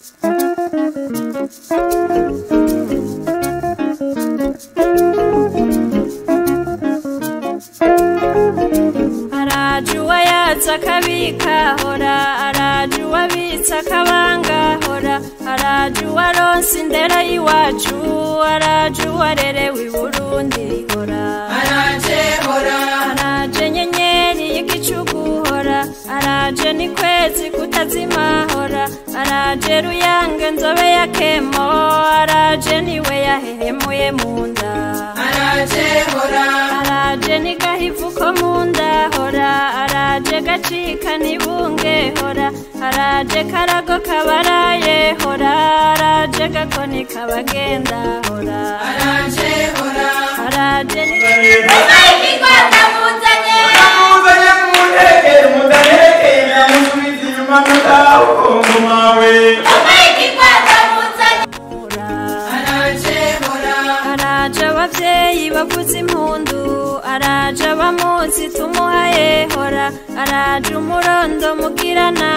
araje uwayatsa akabika hora araje uwabitsa akabanga hora araje uwaronse indera y'iwacu araje uwarerewe i burundi hora araje hora araje nyenyeri y'igicugu hora araje ni kwezi kutazima hora araje ruyange nzobe ya kemo araje niwe yahehemuye mu nda araje hora araje ni gahivu ko mu nda hora araje gacika nibunge hora araje karago kabaraye hora araje gakoni kabagenda hora araje hora araje ni ikikwata muzanye muzanye muntegere mudaherekeye namusubiza inyuma mutahukungu mawe ikikwata muzanye hora araje hora araje abavyeyi bavuza impundu araje abamuzi tumuhaye hora araje umurondo mugirana